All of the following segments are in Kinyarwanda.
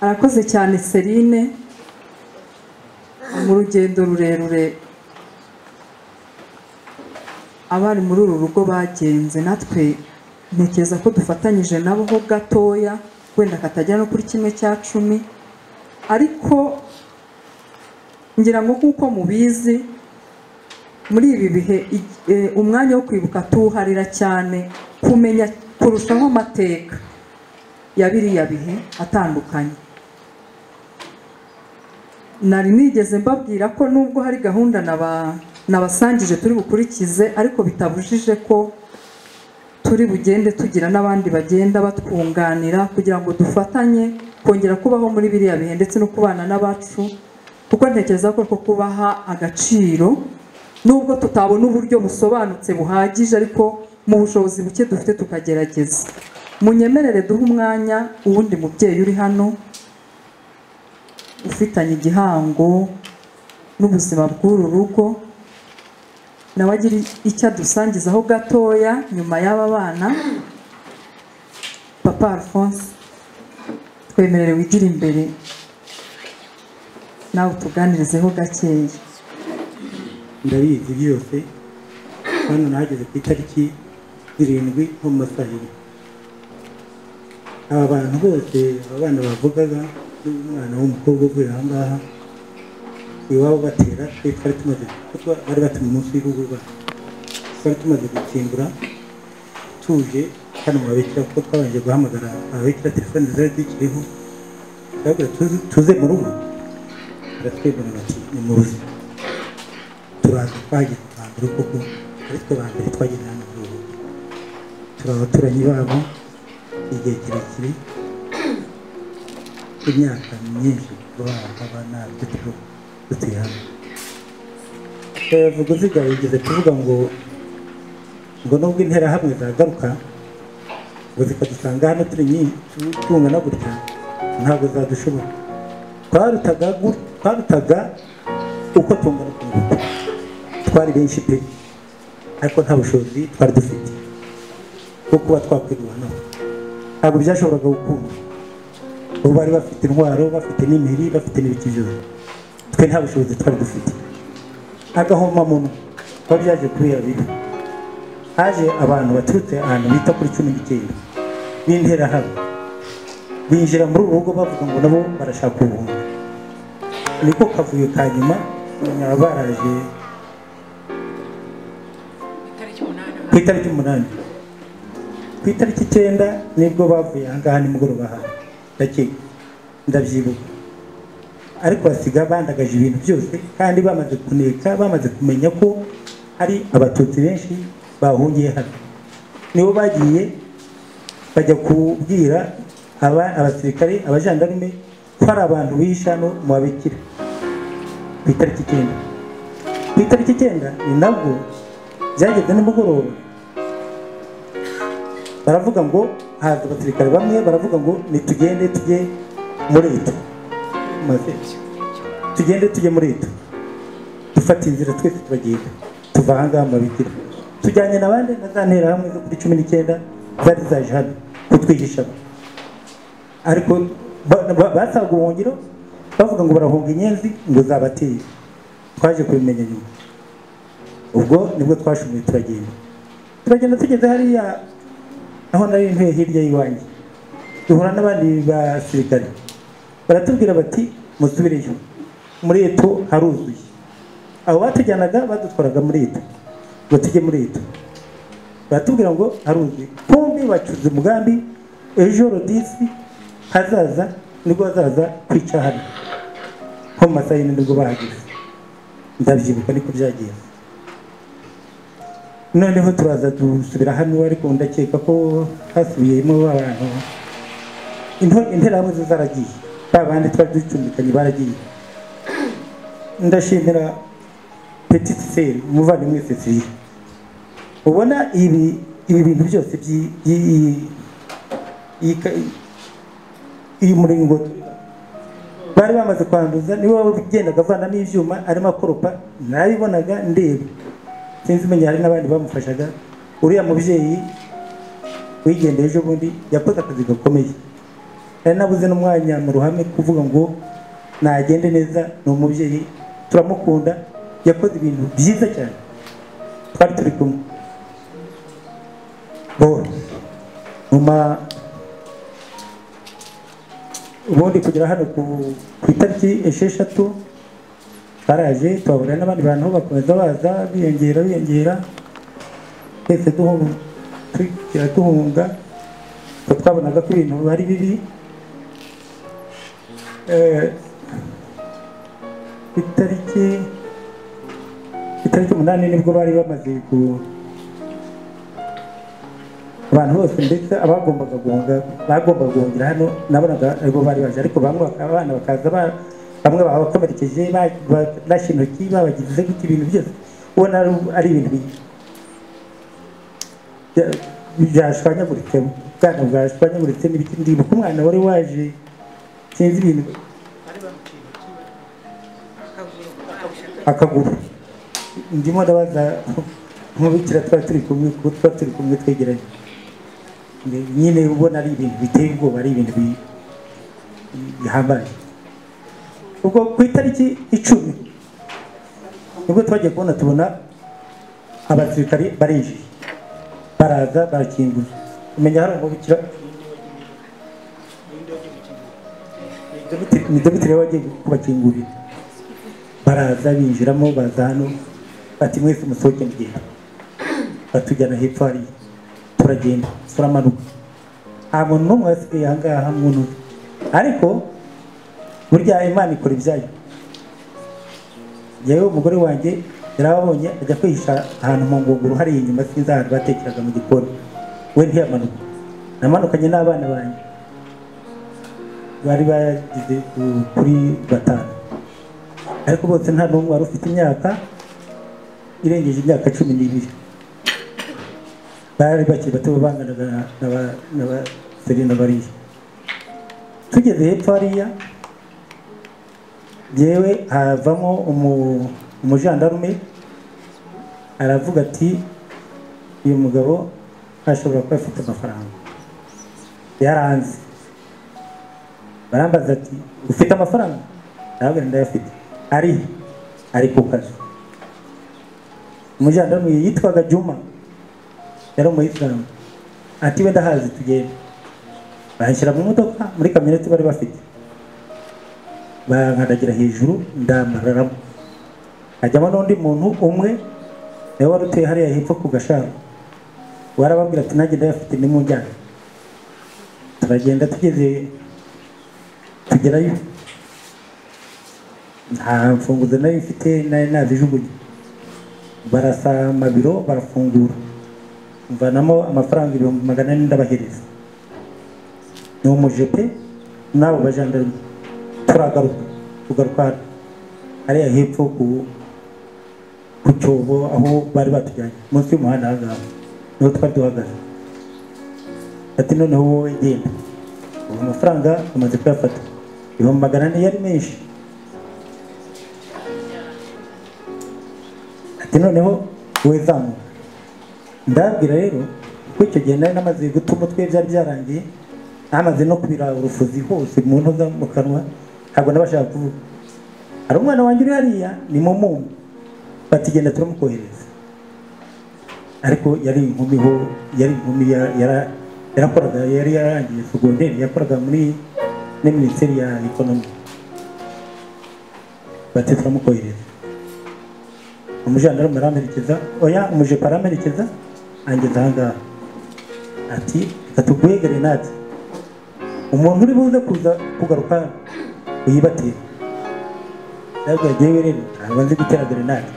arakoze cyane Serine mu rugendo rurerure abari muri uru rugo bagenze natwe ntekereza ko dufatanyije nabo ho gatoya wenda katajya no kuri kimwe cya cumi ariko ngira ngo nk'uko mubizi muri ibi bihe i- e, umwanya wo kwibuka tuwuharira cyane kumenya kurushaho amateka ya biriya bihe atandukanye nari nigeze mbabwira ko nubwo hari gahunda naba- nabasangije turi bukurikize ariko bitabujije ko turi bugende tugira n'abandi bagenda batwunganira kugira ngo dufatanye kongera kubaho muri biriya bihe ndetse no kubana n'abacu kuko ntekereza ko two kubaha agaciro nubwo tutabona uburyo busobanutse buhagije ariko mu bushobozi buke dufite tukagerageza munyemerere duhe umwanya uwundi mubyeyi uri hano ufitanye igihango n'ubuzima bw'uru rugo nawe agira icyo adusangizaho gatoya nyuma y'aba bana papa alphonse twemerere wigire imbere nawe utuganirizeho gakeya ndabizi byose hano nahageze ku itariki zirindwi nko mu masaha abiri aba bantu bose aba bana bavugaga n'umwana w'umukobwa uvuye aha ngaha iwabo batera twe twari tumaze kuko bari batuye umunsi w'igihugu rwacu twari tumaze gutsindura tuje hano mu babikira kuko twabanje guhamagara ababikira telefoni zari zikiriho turababwira tuze- tuze mu rugo baratwemera bati ni muzi turaza twagira ba mbere kuko ari twe ba mbere twagira hano muri ubu turi abaturanyi babo igihe kirekire imyaka myinshi kuba haba ntabyo turiho dutuye hano vuga uziga yigeze kuvuga ngo ngo nubwo interahamwe zagaruka ngo zikadusanga hano turi nyinshi tungana gutya ntabwo zadushobora twarutaga gu- twarutaga uko tungana ku ngufu twari benshi pe ariko nta bushobozi twari dufite bwo kuba twakwirwa nabo ntabwo byashoboraga gukunda ubu bari bafite intwaro bafite n'imiri bafite n'ibiki byose twe nta bushobozi twari dufite agahomamunwa kuba byaje kubera bibi haje abantu baturutse ahantu bita kuri cumi n'icyenda b'interahamwe binjira muri uru rugo bavuga ngo nabo barashaka ubuntu niko kavuyo ka nyuma baba baraje ku itariki umunani ku itariki icyenda nibwo bavuye ahangaha nimugoroba hano ndakeka ndabyibuka ariko basiga bandagaje ibintu byose kandi bamaze kuneka bamaze kumenya ko hari abatutsi benshi bahungiye hano nibo bagiye bajya kubwira aba abasirikare abajandarume ko hari abantu bihishe hano mu babikira ku itariki icyenda ku itariki icyenda ni nabwo byageze nimugoroba baravuga ngo haza abasirikare bamwe baravuga ngo nitugende tujye muri eto maze tugende tujye muri eto dufata inzira twese turagenda tuva ahangaha mu mabikira tujyanye n'abandi na za nterahamwe zo kuri cumi n'icyenda zari zaje hano kutwihisha ariko ba- ba- basaga ubuhungiro bavuga ngo barahunga inyenzi ngo zabateye twaje kubimenya nyuma ubwo nibwo twashumuye turagenda turagenda tugeze hariya aho nari ntuye hirya y'iwanjye duhura n'abandi basirikare baratubwira bati musubireyo muri eto haruzuye abo batujyanaga badutwaraga muri eto ngo tujye muri eto baratubwira ngo haruzuye pombi bacuze umugambi ejo rodisi hazaza nibwo hazaza kwica hano nko mu masaha y'ine nibwo bahageze ndabyibuka niko byagenze noneho turaza dusubira hano ariko ndakeka ko hasubiyemo abantu Into- interahamwe zo zaragiye ba bandi twari ducumbikanye baragiye ndashimira petite seri umuvandimwe cecilie ubona ibi ibi bintu byose by'i- by'i- iyi ka- iyi muringoti bari bamaze kwanduza niwe waba ugendaga avanamo ibyuma arimo akoropa nabibonaga ndeba sinzi umenya hari n'abandi bamufashaga uriya mubyeyi wigendera ejo bundi yakoze akazi gakomeye nari nabuze n'umwanya mu ruhame kuvuga ngo nagende neza ni umubyeyi turamukunda yakoze ibintu byiza cyane twari turi kumwe bo mama ubundi kugera hano ku ku itariki esheshatu baraje twahura n'abandi bantu bakomeza baza biyongera biyongera twese duhunga tugera duhunga kuko twabonaga ko ibintu ari bibi Eh, ku itariki ku itariki umunani nibwo bari bamaze ku abantu bose ndetse abagombaga guhunga bagombaga guhungira hano nabonaga aribo bari baje ariko bamwe bakaba abana bakaza ba- bamwe babakomerekeje ba- barashe intoki babagize gute ibintu byose ubona ari- ari ibintu bi- bya- byashwanyaguritse ubwana bwashwanyaguritse n'ibiki ndibuka umwana wari waje sinzi ibintu akaguru ndimo ndabaza nk'ubikira twari turi kumwe kuko twari turi kumwe twegeranye nyine ubona ari ibintu biteye ubwoba ari ibintu bi- bihambaye ubwo ku itariki icumi nibwo twagiye kubona tubona abasirikari barinjiye baraza barakingura umenya hari umubikira ni dogiteri we wagiye kubakingurira baraza binjiramo baza hano bati mwese musohoke mugenda batujyana hepfo hariya turagenda turamanuka nta muntu n'umwe wasigaye aha ngaha muntu umwe. ariko burya imana ikora ibyayo yewe umugore wanjye yari ababonye ajya kwihisha ahantu mu ngunguru hariya inyuma sinzi ahantu batekeraga mu gikoni we ntiyamanuka namanukanye n'abana banjye bari bagize ku- kuri batanu ariko bose nta n'umwe wari ufite imyaka irengeje imyaka cumi n'ibiri bari bakiri bato banganaga na- na ba- na ba Serena bariya tugeze hepfo hariya yewe havamo umu- umujandarume aravuga ati uyu mugabo ashobora kuba afite amafaranga yaranze barambaza ati ufite amafaranga ndababwira ndayafite ari ari ku kazi umujandarume yitwaga juma yari umuyisilamu ati we ndahazi tugende banshyira mu modoka muri kamyoneti bari bafite bankadagira hejuru ndamararamo hajyamo n'undi muntu umwe nawe wari utuye hariya hepfo ku gasharo warababwira ati nanjye ndayafite nimujyane turagenda tugeze tugerayo nta mfunguzo nayo mfite nari nazijugunye barasa amabiro barafungura mvanamo amafaranga ibihumbi magana ane ndabahereza ni umujepe n'abo bajandarume turagaruka tugaruka hano hariya hepfo ku ku cyobo aho bari batujyanye munsi y'umuhanda aha ngaha niho twari duhagaze ati noneho wowe genda ubu amafaranga amaze kuyafata ibihumbi magana ane yari menshi ati noneho wowe zamuka ndabwira rero ko icyo gihe nari namaze guta umutwe byari byarangiye namaze no kubira urufuzi hose mu ntoza mu kanwa ntabwo nabashaka kuvuga hari umwana wanjye uri hariya ni momumu batigenda turamukohereza ariko yari inkumi ho yari inkumi ya- yara- yarakoraga yari yarangiye segonderi yakoraga muri muri minisiteri ya ekonomi bati turamukohereza umujandarume aramerekeza oya umujepa aramerekeza angeza ahangaha ati reka tuguhegere natwe umuntu uri buze kuza kugaruka uyibatire ntabwo yagiye rero ntabwo nzi gutera grenade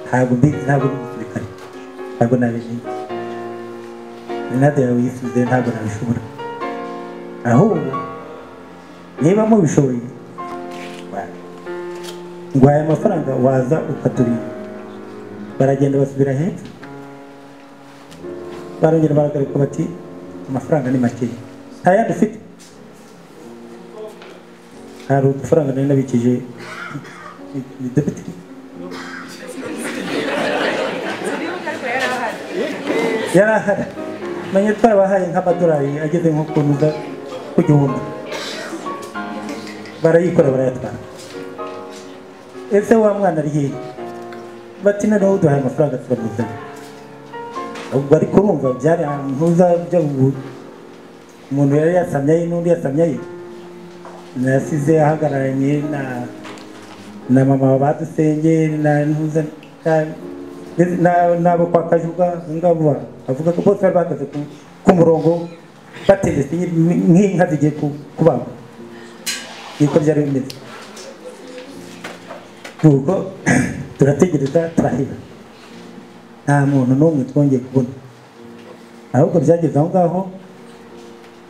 ntabwo mbi ntabwo ndi umusirikare ntabwo nabimenye grenade yawe yisubize ntabwo nabishobora ahubwo niba mubishoboye wa- ngwaye amafaranga waza ukaturinda baragenda basubira hepfo barongera baragaruka bati amafaranga ni makeya nta yandi ufite hari udufaranga nari nabikije depite yari ahari menya twabahaye nk'amadolari ageze nko ku ntuza ku gihumbi barayikora barayatwara ese wa mwana ari hehe bati noneho uduhaye amafaranga turamuzanye ubwo ariko urumva byari ahantu uzajya ubu- umuntu yari yasamyaye n'undi yasamyaye nasize ahagararanye na na mama badusenge na ntuza na- ndetse na- n'abo kwa kajuga ngabo avuga ko bose bari bahagaze ku- ku murongo batendetse nk- nk'inka zigiye ku- kubagwa niko byari bimeze nuko turategereza turahira nta muntu n'umwe twongeye kubona ahubwo byageze aho ngaho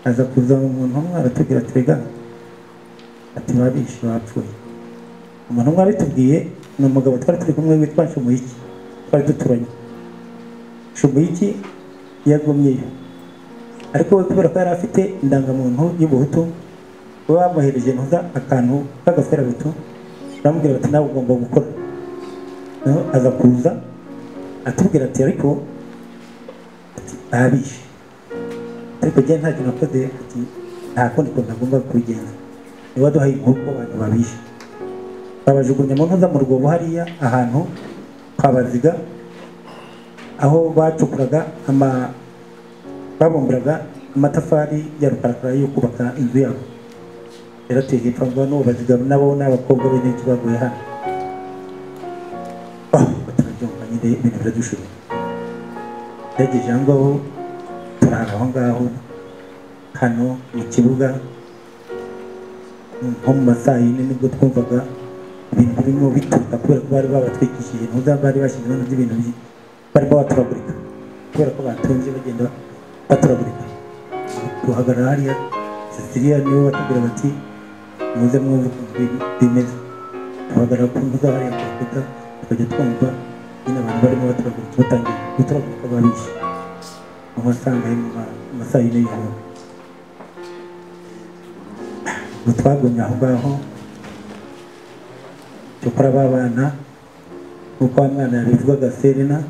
aza kuza umuntu umwe aratubwira ati rega ati babishe bapfuye umuntu umwe abitubwiye ni umugabo twari turi kumwe witwa Shumuyiki twari duturanye Shumuyiki yagumyeyo ariko we kubera ko yari afite indangamuntu y'ubuhutu bamuhereje ntuza akantu k'agaferabeto baramubwira bati nawe ugomba gukora Noneho aza kuza atubwira ati ariko ati, babishe ariko njye nta kintu nakoze ati nta kundi kuntu agomba kubigenza niba duhaye inkoko abantu babishe babajugunya mu ntuza mu rwobo hariya ahantu kwa baziga aho bacukuraga ama babumburaga amatafari ya rukarakara yo kubaka inzu yabo yarateye hepfo ngo n'ubu baziga nabo ni abakobwa bene baguye hano Ah, batarabyumva nyine ibintu biradushobora yagejeje aho ngaho turara aho ngaho hano mu kibuga nko mu masaha yine nibwo twumvaga ibintu birimo bituruka kubera ko bari babatwikishije ntuza bari bashyizeho n'ibintu bi- barimo baturagurika kubera ko batunze bagenda baturagurika duhagarara hariya sisiriya nibo batubwira bati muze mwumve ukuntu bi- bimeze duhagarara ku ntuza hariya ku rukuta tukajya twumva nyine abantu barimo baturagurika batangiye guturagurika babishe mu masaha y'ijoro mu masaha y'ijoro y'ijoro ubu twagumye aho ngaho cyokora ba bana nk'uko wa mwana yabivugaga serena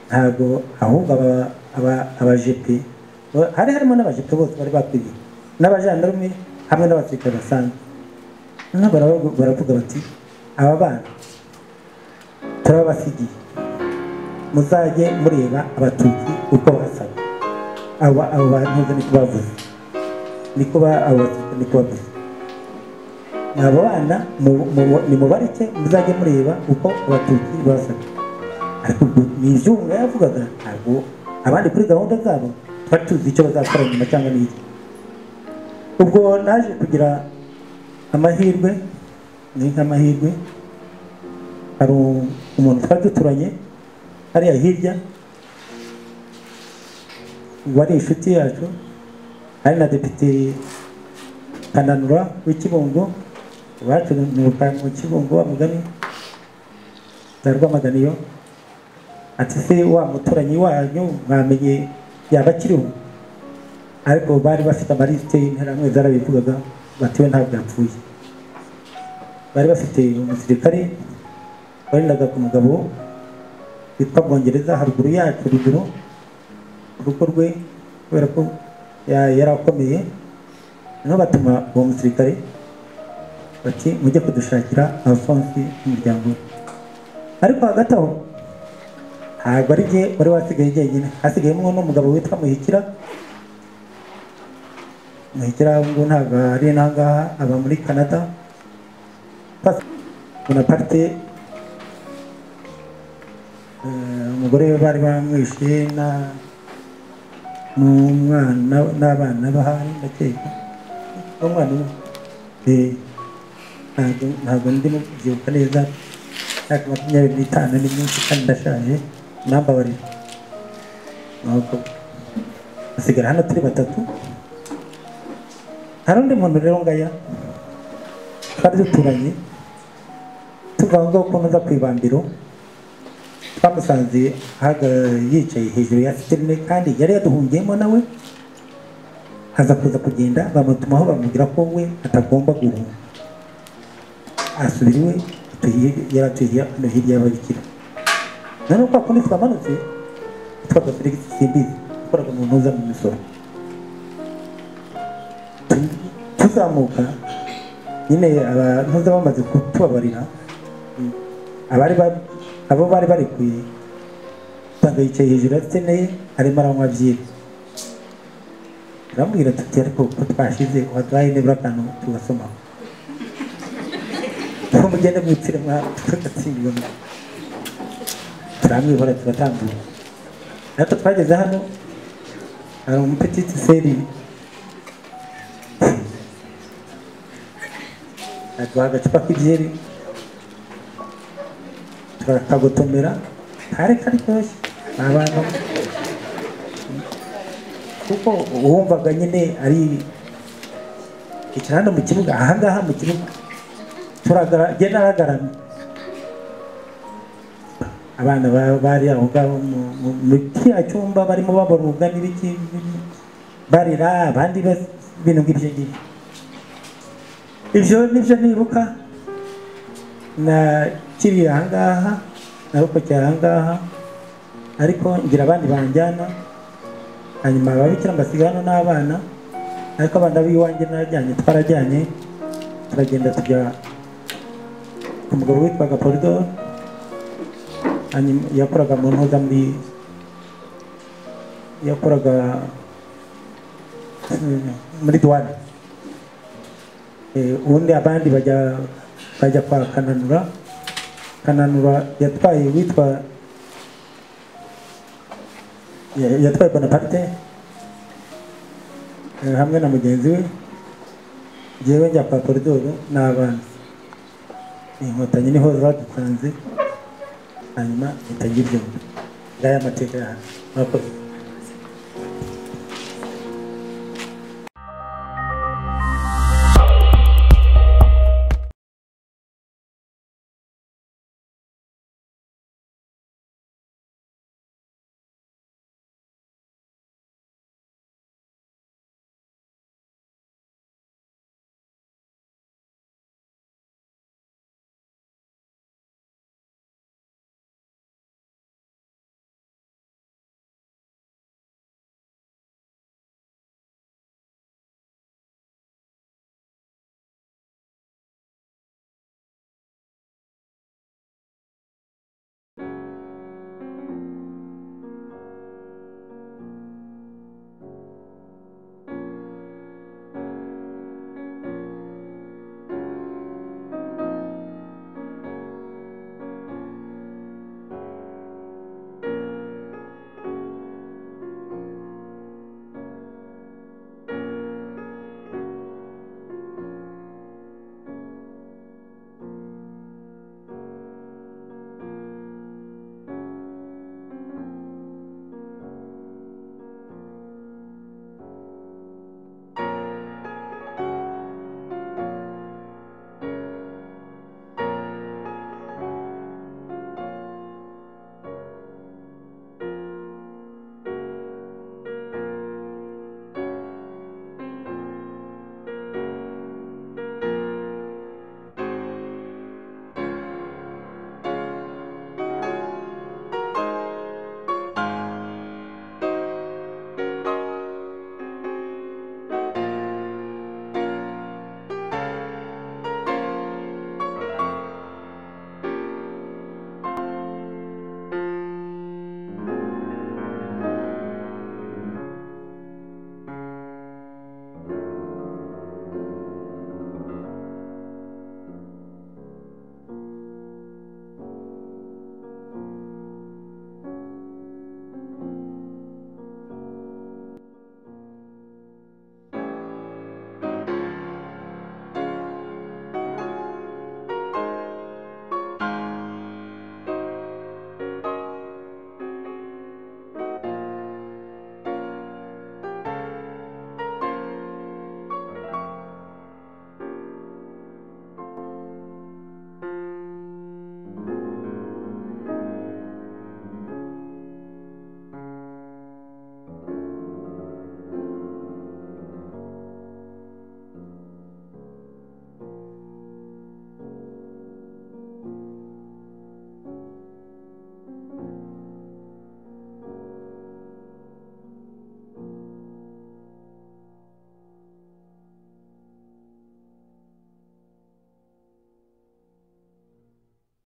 ntabwo ahubwo aba- aba- abajepe ba- hari harimo n'abajepe bose bari bakwiriye n'abajandarume hamwe n'abasirikare basanzwe noneho baravuga- baravuga bati aba bana turababasigiye muzajye mureba abatutsi uko basaga aba abo bantu niko bavuze niko ba abo batutsi niko bavuze abo bana mu- mu- nimubareke muzajye mureba uko abatutsi basaga ariko ubwo ni ibyuma yavugaga ntabwo abandi kuri gahunda zabo tuba tuzi icyo bazakora nyuma cyangwa n'iki ubwo naje kugira amahirwe ni nk'amahirwe hari u- umuntu twari duturanye hariya hirya wari inshuti yacu hari na depite kananura w'ikibungo iwacu nuka mu kibungo wa mugani na rwamaganiyo ati se wa muturanyi wanyu mwamenye yaba akiriho ariko bari bafite amarisite y'interahamwe zarabivugaga bati we ntabwo yapfuye bari bafite umusirikare warindaga ku mugabo witwa bwongereza haruguru yacu ruguru urugo rwe kubera ko ya- yari akomeye noneho batuma uwo musirikare bati mujye kudushakira alphonse n'umuryango we ariko hagati aho ntabwo ari jye wari wasigaye jyenyine hasigayemo n'umugabo witwa muhikira muhikira ubu ngubu ntabwo ari n'aha ngaha aba muri canada bonaparte Eh, umugore we bari bamwishe na- n'umwana n'abana bahari ndakeka n'umwana umwe Eh, ntabwo ntabwo ndimo kubyibuka neza imyaka makumyabiri n'itanu ni myinshi kandi ndashaje nambabarira nuko hasigara hano turi batatu hari undi muntu rero ngaya twari duturanye tuva aho ngaho ukuntu uza ku ibambiro twamusanze ahaga- yicaye hejuru ya siterine kandi yari yaduhungiyemo nawe haza kuza kugenda bamutumaho bamubwira ko we atagomba guhunga asubira iwe atuye- yari atuye hano hirya y'ababikira noneho kwa kundi twamanutse twaga Felix Simbizi wakoraga mu ntuza mu misoro tuzamuka nyine abantu bamaze kutubabarira abari ba- abo bari barekuye usanga yicaye hejuru akeneye arimo aranywa byeri turamubwira tuti ariko uko twashize waduhaye nibura akantu tugasomaho uko mugenda mwitire mwa tugatsindwa turamwihora turatambuka natwe twageze hano hari umupetiti seri aduha agacupa k'ibyeri turakagotomera kari karyoshye ni abantu kuko uwumvaga nyine ari icara hano mu kibuga ahangaha mu kibuga turagenda aragaramye abana ba- bari aho ngaho mu- mu- mu kiriya cyumba barimo babaruga n'ibiki n'ibiki, barira abandi bas- ibintu nk'ibyo ngibyo ibyo nibyo nibuka na kiri ahangaha narokokeye ahangaha ariko ngira abandi banjyana hanyuma ababikira mbasiga hano n'abana ariko abana b'iwanjye narajyanye twarajyanye turagenda tujya ku mugabo witwaga polidoro hanyuma yakoraga mu ntuza muri yakoraga eh, muri duwane Eh, ubundi abandi bajya bajya kwa kananura kananura yatwaye witwa ya- yatwaye bonaparte eh, hamwe na mugenzi we njyewe njya kwa koridoro n'abandi inkotanyi niho zadusanze hanyuma mpita ngibyumva ngaya amateka yawe murakoze